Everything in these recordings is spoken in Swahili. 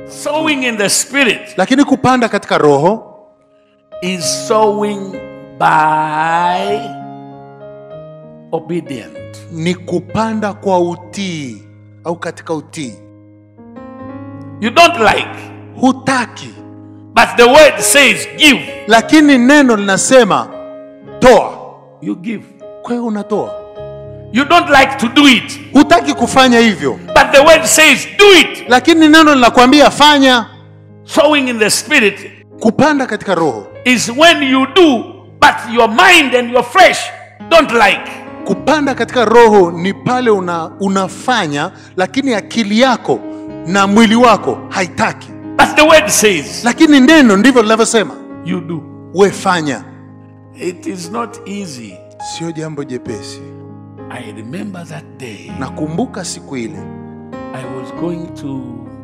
Sowing in the spirit lakini kupanda katika roho is sowing by obedient. ni kupanda kwa utii au katika utii You don't like, hutaki but the word says give. lakini neno linasema toa You give. kwa hiyo unatoa You don't like to do it, hutaki kufanya hivyo but the word says do it. lakini neno linakwambia fanya Sowing in the spirit kupanda katika roho is when you do, but your mind and your flesh don't like. kupanda katika roho ni pale una, unafanya lakini akili yako na mwili wako haitaki But the word says lakini neno ndivyo linavyosema you do. we fanya It is not easy. sio jambo jepesi I remember that day nakumbuka siku ile I was going to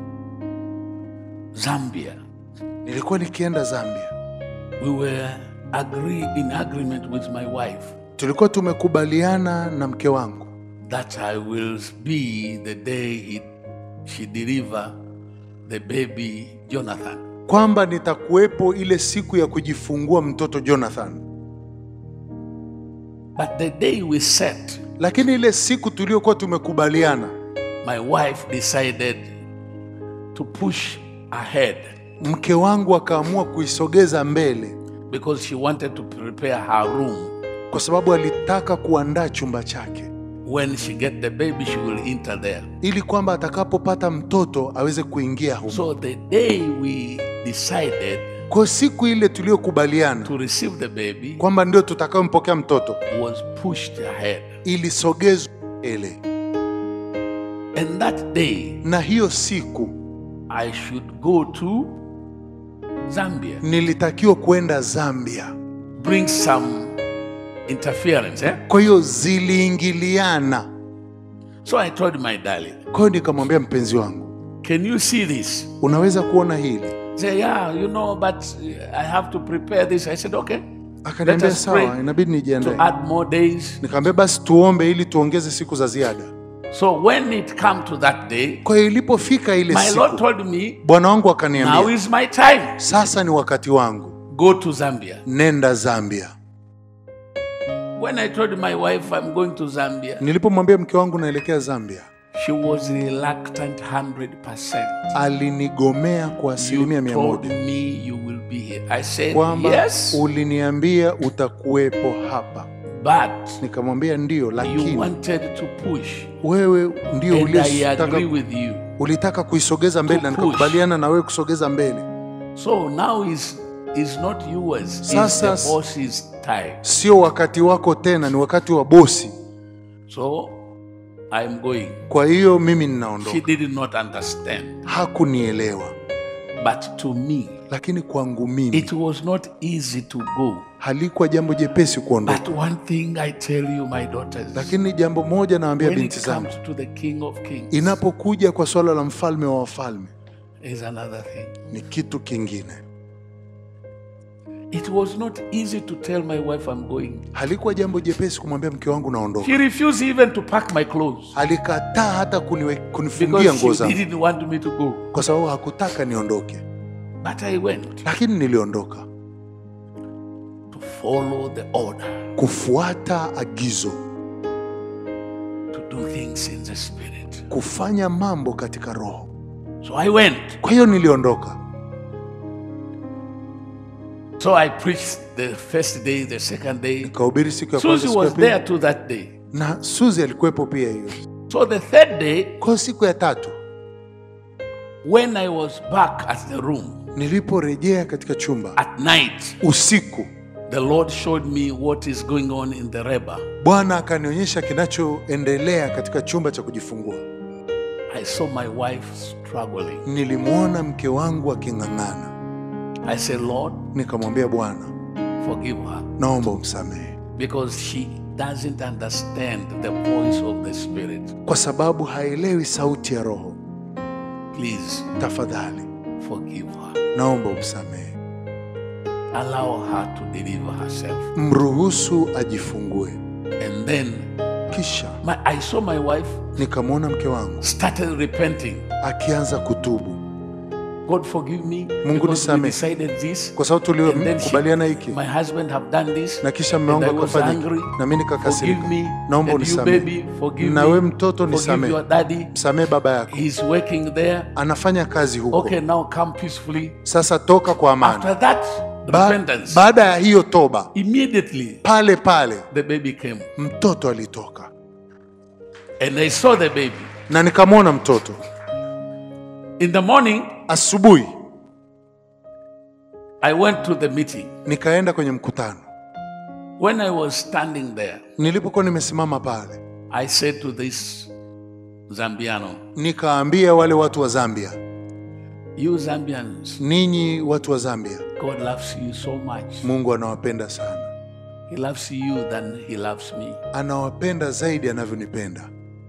Zambia. nilikuwa nikienda zambia We were agree in agreement with my wife tulikuwa tumekubaliana na mke wangu that I will be the day he, she deliver the baby Jonathan. kwamba nitakuwepo ile siku ya kujifungua mtoto jonathan But the day we set, lakini ile siku tuliokuwa tumekubaliana my wife decided to push ahead mke wangu akaamua kuisogeza mbele because she wanted to prepare her room. kwa sababu alitaka kuandaa chumba chake When she get the baby, she will enter there. ili kwamba atakapopata mtoto aweze kuingia humo. So the day we decided Kwa siku ile tuliyokubaliana to receive the baby kwamba ndio tutakayompokea mtoto was pushed ahead. ilisogezwa mbele, And that day, na hiyo siku I should go to Zambia, nilitakiwa kwenda Zambia. bring some interference. Eh? Kwa hiyo ziliingiliana. So I told my darling, Kwa hiyo nikamwambia mpenzi wangu, Can you see this? unaweza kuona hili? Say, Yeah, you know, but uh, I have to prepare this. I said, Okay. Let Akaniambia us sawa, pray inabidi to nijiandae. add more days. Nikamwambia basi tuombe ili tuongeze siku za ziada. So when it come to that day, Kwa hiyo ilipofika ile my Lord siku, told me, Bwana wangu Now akaniambia, is my time. sasa ni wakati wangu, Go to Zambia. nenda Zambia. When I told my wife I'm going to Zambia, Nilipomwambia mke wangu naelekea Zambia, she was reluctant 100%. alinigomea kwa asilimia You mia told moja me you will be here. I said, kwamba Yes, uliniambia utakuwepo hapa. but Nikamwambia ndio, you lakini wanted to push. wewe ndio And I ulitaka, agree with you. ulitaka kuisogeza mbele To na push. nikakubaliana na wewe kusogeza mbele. So now is is not yours. It's Sasa- the boss's time. Sio wakati wako tena, ni wakati wa bosi. So I'm going. Kwa hiyo mimi She ninaondoka. did not understand. Hakunielewa, But to me, lakini kwangu mimi it was not easy to go. halikuwa jambo jepesi kuondoka. But one thing I tell you, my daughters, Lakini jambo moja nawaambia when binti it zangu, comes to the King of Kings, inapokuja kwa swala la mfalme wa wafalme is another thing. ni kitu kingine. It was not easy to tell my wife I'm going. Halikuwa jambo jepesi kumwambia mke wangu naondoka. She refused even to pack my clothes Alikataa hata kuniwe, kunifungia because nguo she zangu didn't want me to go. kwa sababu hakutaka niondoke, But I went lakini niliondoka to follow the order, kufuata agizo, to do things in the spirit. kufanya mambo katika roho. So I went. Kwa hiyo niliondoka, So I preached the first day, the second day. nikahubiri siku ya kwanza, Susie siku ya was pili, there too that day. na Suzi alikuwepo pia hiyo. So the third day, Kwa hiyo siku ya tatu when I was back at the room niliporejea katika chumba at night, usiku, the Lord showed me what is going on in the Reba. Bwana akanionyesha kinachoendelea katika chumba cha kujifungua. I saw my wife struggling. Nilimwona mke wangu aking'ang'ana, I said, Lord, nikamwambia Bwana, forgive her naomba umsamehe, because she doesn't understand the voice of the Spirit. kwa sababu haelewi sauti ya Roho. Please Tafadhali forgive her. naomba umsamehe, Allow her to deliver herself. mruhusu ajifungue. And then Kisha my, I saw my wife nikamwona mke wangu started repenting. akianza kutubu. God forgive me Mungu because we nisamehe. decided this. kwa sababu And then she- tulikubaliana hiki my husband have done this. na kisha and mume I wangu was akafanya hiki. angry. na mimi Forgive nikakasirika me. naomba and you unisamehe baby, forgive na me. we mtoto Forgive nisamehe your daddy. msamehe baba yako He's working there. anafanya kazi huko Okay, now come peacefully. sasa toka kwa amani After that ba repentance, baada ya hiyo toba immediately pale pale the baby came. mtoto alitoka And I saw the baby. na nikamwona mtoto In the morning, asubuhi I went to the meeting. nikaenda kwenye mkutano When I was standing there, nilipokuwa nimesimama pale I said to this Zambiano, nikaambia wale watu wa zambia You Zambians, ninyi watu wa zambia God loves you so much. mungu anawapenda sana He loves you than He loves me. anawapenda zaidi anavyonipenda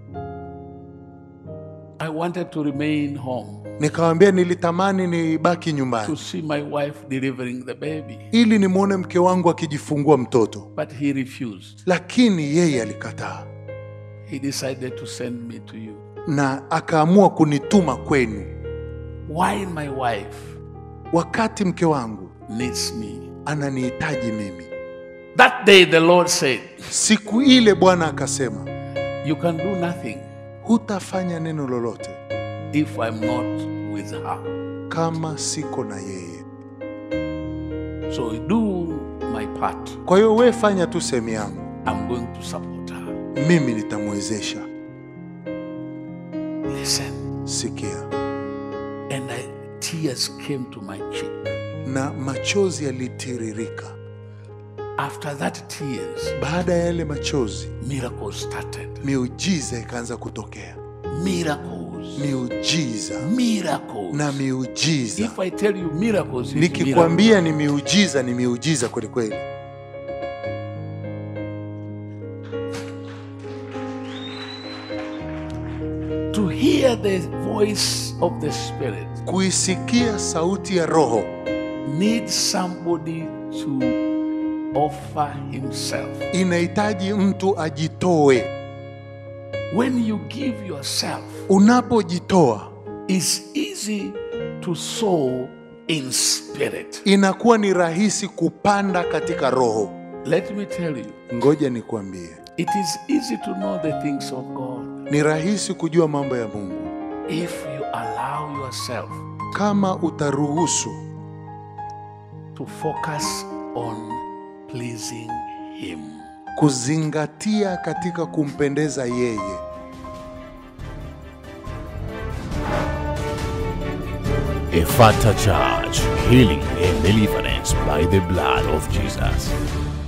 I wanted to remain home nikawambia nilitamani nibaki to nyumbani see my wife delivering the baby, ili nimwone mke wangu akijifungua mtoto but he refused. lakini yeye alikataa He decided to send me to you. na akaamua kunituma kwenu Why my wife wakati mke wangu needs me? ananihitaji mimi That day the Lord said, siku ile bwana akasema You can do nothing hutafanya neno lolote if I'm not with her. kama siko na yeye So do my part. kwa hiyo we fanya tu sehemu yangu I'm going to support her. mimi nitamwezesha Listen. sikia And I, tears came to my cheek. na machozi yalitiririka After that tears, baada ya yale machozi miracles started. miujiza ikaanza kutokea Miracles. miujiza Miracles. na miujiza If I tell you miracles, it's miracles. nikikwambia ni miujiza ni miujiza kwelikweli to hear the voice of the Spirit kuisikia sauti ya roho needs somebody to offer himself. inahitaji mtu ajitoe When you give yourself, unapojitoa it's easy to sow in spirit. inakuwa ni rahisi kupanda katika roho Let me tell you, ngoja nikwambie it is easy to know the things of God ni rahisi kujua mambo ya mungu if you allow yourself kama utaruhusu to focus on pleasing Him. kuzingatia katika kumpendeza yeye Efata Church, healing and deliverance by the blood of Jesus.